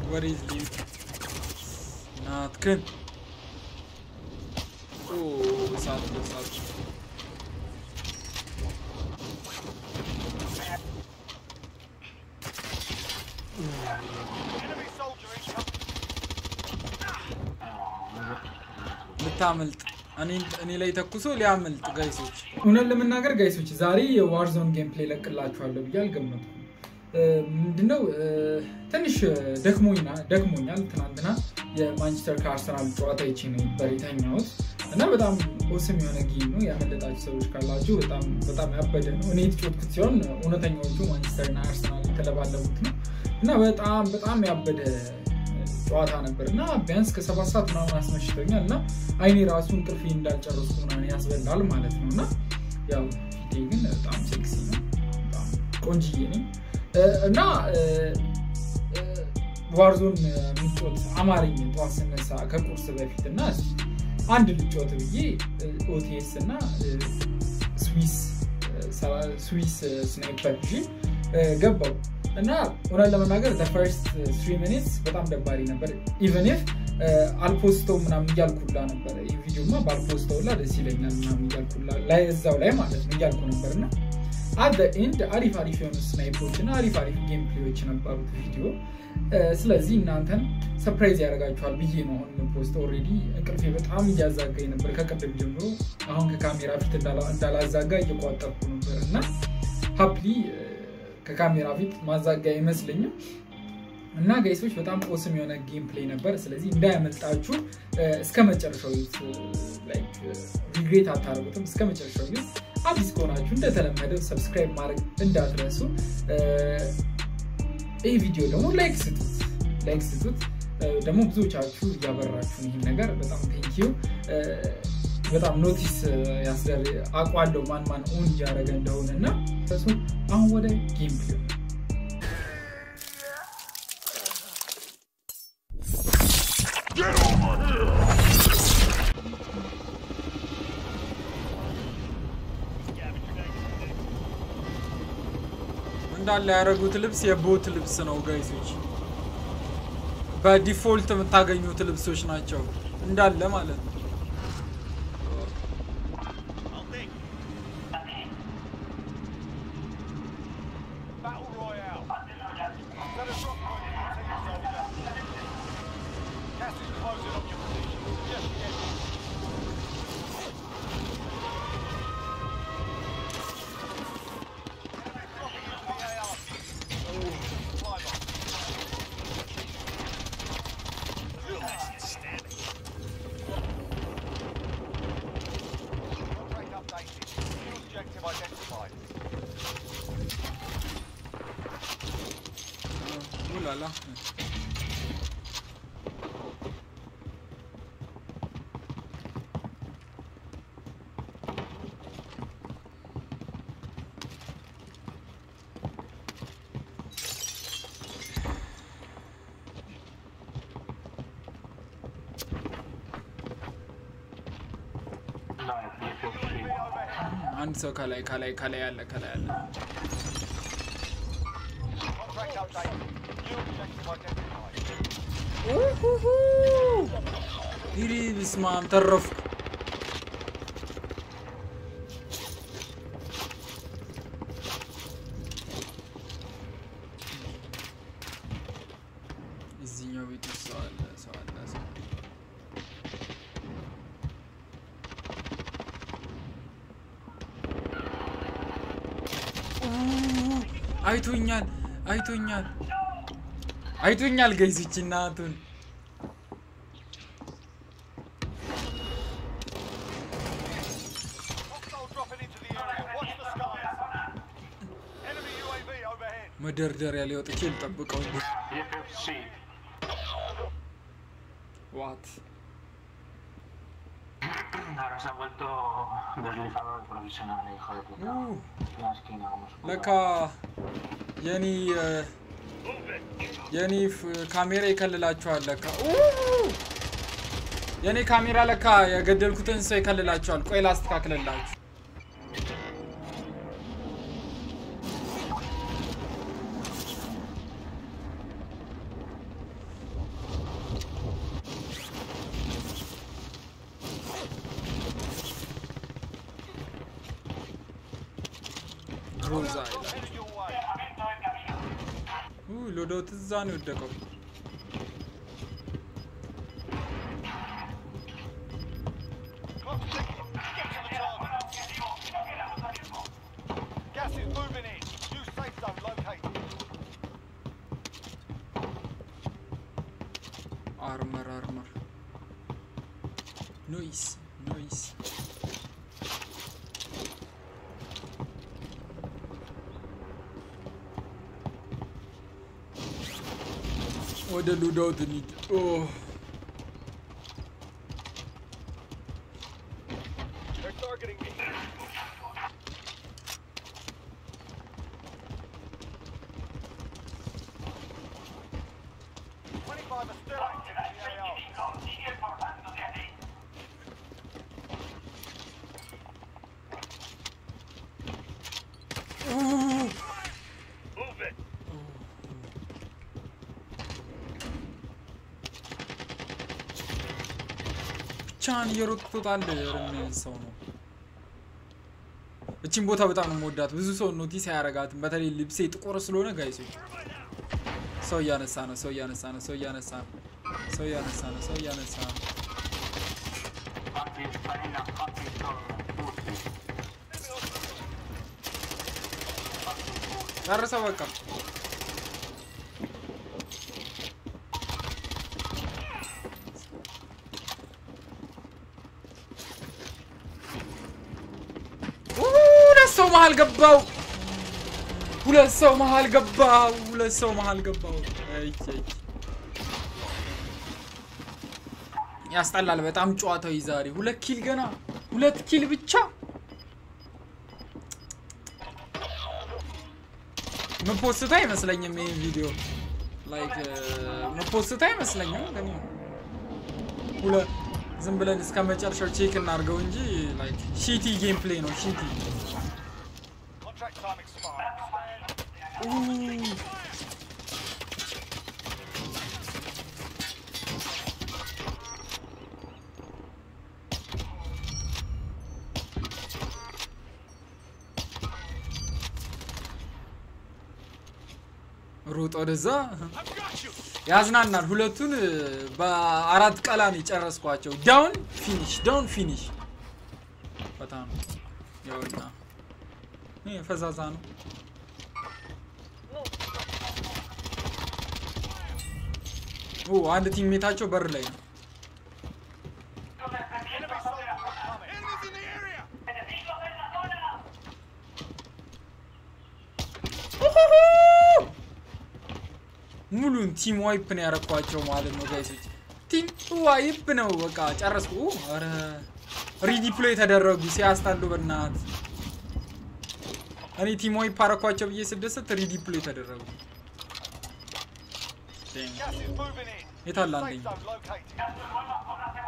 What is live? ናትክን ኦ እሳት እሳት ልታመልጥ እኔ ላይ ተኩሶ ሊያመልጥ ጋይሶች። እውነት ለመናገር ጋይሶች ዛሬ የዋርዞን ጌም ፕሌይ ለቅላችኋለሁ ብዬ አልገመትኩም። ምንድነው ትንሽ ደክሞኛል ደክሞኛል። ትናንትና የማንቸስተር ከአርሰናል ጨዋታ ይቼ ነው ነበር የተኛሁት እና በጣም ኦስም የሆነ ጌም ነው። ያመለጣችሁ ሰዎች ካላችሁ በጣም በጣም ያበደ ነው። እኔ የተጫወትኩት ሲሆን እውነተኛዎቹ ማንቸስተርና አርሰናል የተለባለቡት ነው እና በጣም በጣም ያበደ ጨዋታ ነበር እና ቢያንስ ከሰባት ሰዓት ምናምን አስመሽቶኛል እና አይኔ ራሱ እንቅልፌ እንዳልጨረስኩ ምናምን ያስበላል ማለት ነው እና ያው ፊቴ ግን በጣም ሴክሲ ነው፣ በጣም ቆንጅዬ ነኝ እና ዋርዞን የሚጫወት አማርኝ ጠዋት ስነሳ ከቁርስ በፊት እና አንድ ልጫወት ብዬ ኦቲኤስ እና ስዊስ ስዊስ ስናይፐር ይዤ ገባው እና እውነት ለመናገር ፈርስት ትሪ ሚኒትስ በጣም ደባሪ ነበር። ኢቨን ኢፍ አልፖስተው ምናምን እያልኩላ ነበር። ይህ ቪዲዮማ በአልፖስተውላ ደስ ይለኛል ምናምን እያልኩላ ላይ እዛው ላይ ማለት ነው እያልኩ ነበር እና አት ኤንድ አሪፍ አሪፍ የሆኑ ስናይፖች እና አሪፍ አሪፍ ጌም ፕሌዎች ነበሩት ቪዲዮ። ስለዚህ እናንተን ሰፕራይዝ ያደርጋችኋል ብዬ ነው አሁን ፖስት። ኦልሬዲ እንቅልፌ በጣም እያዛጋኝ ነበር ከቅድም ጀምሮ። አሁን ከካሜራ ፊት እንዳላዛጋ እየቋጠርኩ ነበር እና ሀፕሊ ከካሜራ ፊት ማዛጋ አይመስለኝም። እና ጋይሶች በጣም ኦስም የሆነ ጌም ፕሌይ ነበር። ስለዚህ እንዳያመልጣችሁ እስከ መጨረሻው ሪግሬት አታደርጉትም። እስከ መጨረሻው ዩት አዲስ ከሆናችሁ እንደተለመደው ሰብስክራይብ ማድረግ እንዳትረሱ። ይህ ቪዲዮ ደግሞ ላይክ ስጡት፣ ላይክ ስጡት። ደግሞ ብዙዎቻችሁ እያበራችሁ ይህን ነገር በጣም ቴንኪዩ። በጣም ኖቲስ ያስደር አውቃለሁ ማን ማን ኦን እያደረገ እንደሆነ እና አሁን ወደ ጌም ፕሌይ እንዳለ ያደረጉት ልብስ የቦት ልብስ ነው ጋይሶች። በዲፎልት የምታገኙት ልብሶች ናቸው እንዳለ ማለት ነው። Ulala. አንድ ሰው ከላይ ከላይ ከላይ ያለ ከላይ ያለ ይሪ ብስማም ተረፍኩ። እዚህኛው ቤት ውስጥ ሰው አለ ሰው አለ ሰው አይቶኛል አይቶኛል አይቶኛል ገይዝች እናቱን መደርደሪያ ላይ ወጥቼ ልጠብቀው ዋት Ahora se ha vuelto deslizador profesional, hijo de puta. La esquina, como su puta. ለካ የኔ የኔ ካሜራ ይከልላችኋል። ለካ የኔ ካሜራ ለካ የገደልኩትን ሰው ይከልላችኋል። ቆይ ላስተካክልላችሁ። ግሮዛ ይላል። ውይ ሎዶት እዛ ነው የወደቀው። Gas is moving in. New safe zone located. አርመር አርመር ኖይስ ኖይስ ወደ ሉዳውት እንሂድ። ኦ They're targeting me. Twenty-five are still active in the AO. Move it. ብቻህን እየሮጥክ ትወጣለህ። የሆነ ሰው ነው። እቺን ቦታ በጣም ነው የምወዳት። ብዙ ሰው ኖቲስ አያረጋትም። በተለይ ልብሴ ጥቁር ስለሆነ ጋይሶች ሰው እያነሳ ነው፣ ሰው እያነሳ ነው፣ ሰው እያነሳ ነው፣ ሰው እያነሳ ነው፣ ሰው እያነሳ ነው። Anti, Marina, anti, Putin. ጨርሰ በቃ ኡ፣ ሁለት ሰው መሀል ገባው። ሁለት ሰው መሀል ገባው። ሁለት ሰው መሀል ገባው። አይ አይ ያስጠላል በጣም ጨዋታው ዛሬ። ሁለት ኪል ገና ሁለት ኪል ብቻ ምፖስት አይመስለኝም። ይህን ቪዲዮ ላይክ ምፖስት አይመስለኝም። ግን ሁለ ዝም ብለን እስከ መጨረሻው ቼክ እናድርገው እንጂ ላይክ ሺቲ ጌም ፕሌይ ነው። ሺቲ Contract time expired. ሩጥ ወደዛ ያዝናናል። ሁለቱን በአራት ቀላን የጨረስኳቸው። ዳውን ፊኒሽ፣ ዳውን ፊኒሽ። በጣም ያውና ይሄ ፈዛዛ ነው። ኦ አንድ ቲሜታቸው በር ላይ ነው። Enemy soldier incoming. Enemies in the area. ሙሉን ቲም ዋይፕ ነው ያረኳቸው ማለት ነው ጋይሶች። ቲም ዋይፕ ነው በቃ ጨረስኩ። ኧረ ሪዲፕሎይ ተደረጉ ሲያስታሉ በናት እኔ ቲም ዋይፕ አረኳቸው ብዬ ስደሰት ሪዲፕሎይ ተደረጉ። Damn. Gas is moving in. የት አለ Safe አንደኛ? zone located.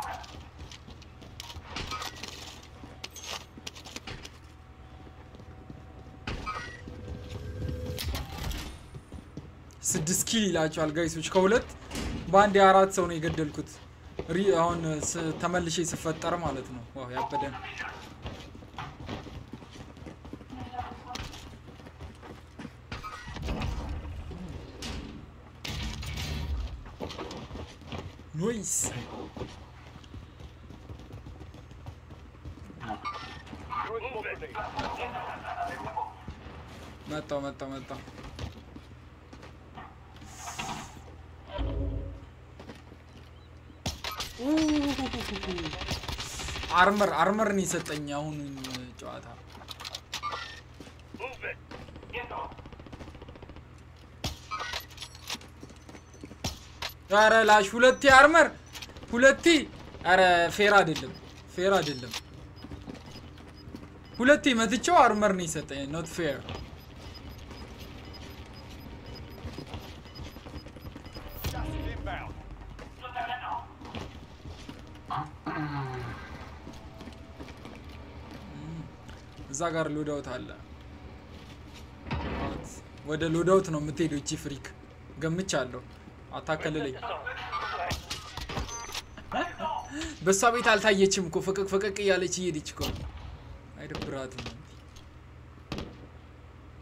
ስድስት ኪል ይላቸዋል ጋይሶች። ከሁለት በአንድ የአራት ሰው ነው የገደልኩት። ሪ- አሁን ስ- ተመልሼ ስፈጠር ማለት ነው። ዋው ያበደ ነው። ኖይስ Move it. መጣው መጣው መጣው። አርመር አርመር ነው የሰጠኝ አሁን ጨዋታ። Move it. ኧረ ላሽ ሁለቴ አርመር ሁለቴ። ኧረ ፌር አይደለም ፌር አይደለም። ሁለቴ መትቼው አርመር ነው የሰጠኝ። ኖት ፌር። Gas is inbound. እዛ ጋር ሎዳውት አለ። ወደ ሎዳውት ነው የምትሄደው እቺ ፍሪክ ገምቻለሁ። አታከልለኝ። በእሷ ቤት አልታየችም እኮ ፍቅቅ ፍቅቅ እያለች እየሄደች እኮ አይደብራትም።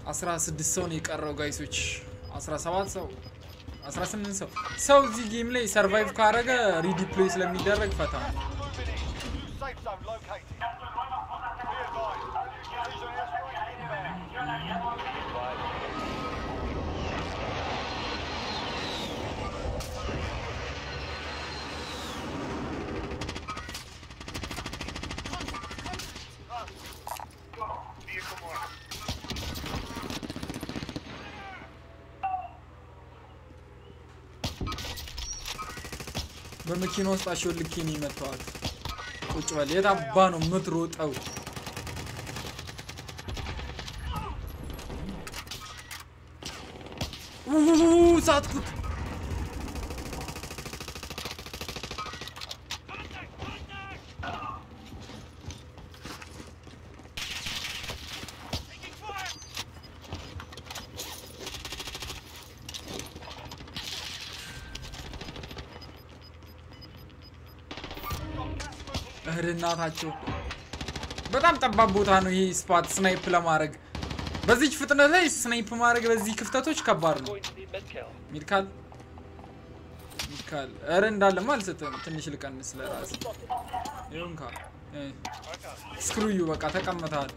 አስራ ስድስት ሰው ነው የቀረው ጋይሶች። አስራ ሰባት ሰው አስራ ስምንት ሰው ሰው እዚህ ጌም ላይ ሰርቫይቭ ካረገ ሪዲፕሎይ ስለሚደረግ ፈታ ነው። Moving in. New safe zone located. Be advised. Precision airstrike inbound. Vehicle marked. በመኪና ውስጥ አሾልኬ ነው የመታዋት። ቁጭ በል የት አባ ነው የምትሮጠው? ኡ ሳትኩት። እህል እናታቸው በጣም ጠባብ ቦታ ነው ይሄ ስፓት ስናይፕ ለማድረግ በዚች ፍጥነት ላይ ስናይፕ ማድረግ በዚህ ክፍተቶች ከባድ ነው። ሚድካል ሚድካል እረ እንዳለማ አልሰጥም። ትንሽ ልቀንስ ለራስ ይሁንካ ስክሩዩ በቃ ተቀምጠሃል።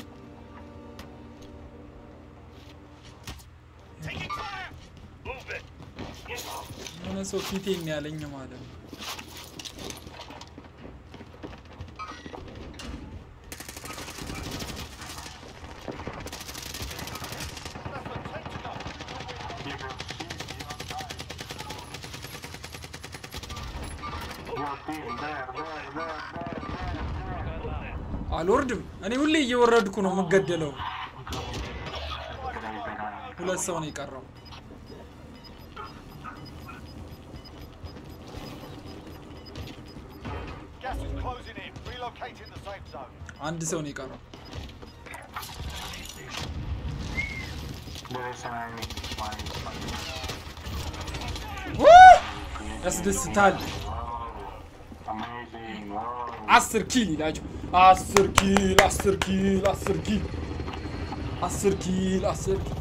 የሆነ ሰው ፊቴን ያለኝ ማለት ነው። Your team there, there, there, there, there. አልወርድም። እኔ ሁሌ እየወረድኩ ነው የምገደለው። ሁለት ሰው ነው የቀረው። Gas is closing in. Relocating the safe zone. አንድ ሰው ነው የቀረው። There is an enemy. My, my. ው! ያስደስታል። Amazing. Wow. አስር ኪል ይላቸው። አስር ኪል አስር ኪል አስር ኪል አስር ኪል አስር ኪል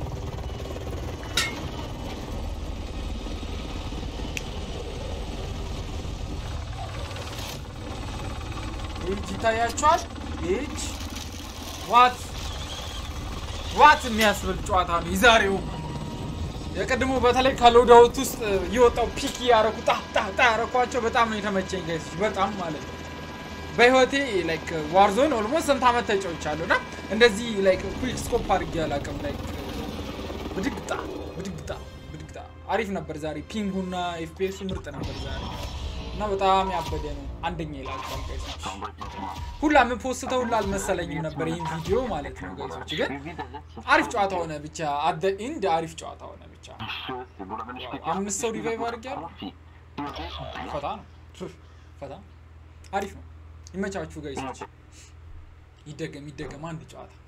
ይህች ይታያችኋል። ይህች ዋት ዋት የሚያስብል ጨዋታ ነው የዛሬው። የቀድሞ በተለይ ከሎዳውት ውስጥ የወጣው ፒክ ያረኩ ጣ ጣ ጣ ያረኳቸው በጣም ነው የተመቸኝ ጋይሶች፣ በጣም ማለት ነው። በህይወቴ ላይክ ዋርዞን ኦልሞስት ስንት ዓመት ተጫውቻለሁ እና እንደዚህ ላይክ ኩዊክ ስኮፕ አድርጌ አላውቅም። ላይክ ብድግጣ ብድግጣ ብድግጣ አሪፍ ነበር ዛሬ። ፒንጉና ኤፍፒኤሱ ምርጥ ነበር ዛሬ እና በጣም ያበደ ነው። አንደኛ ይላል ጋይሶች። ሁላ የምፖስተው ሁላ አልመሰለኝም ነበር ይህን ቪዲዮ ማለት ነው ጋይሶች። ግን አሪፍ ጨዋታ ሆነ ብቻ አደ ኢንድ አሪፍ ጨዋታ ሆነ ብቻ። አምስት ሰው ሪቫይቭ አድርጌያለሁ። ፈታ ነው ፍ- ፈታ አሪፍ ነው። ይመቻችሁ ጋይሶች። ይደገም ይደገም አንድ ጨዋታ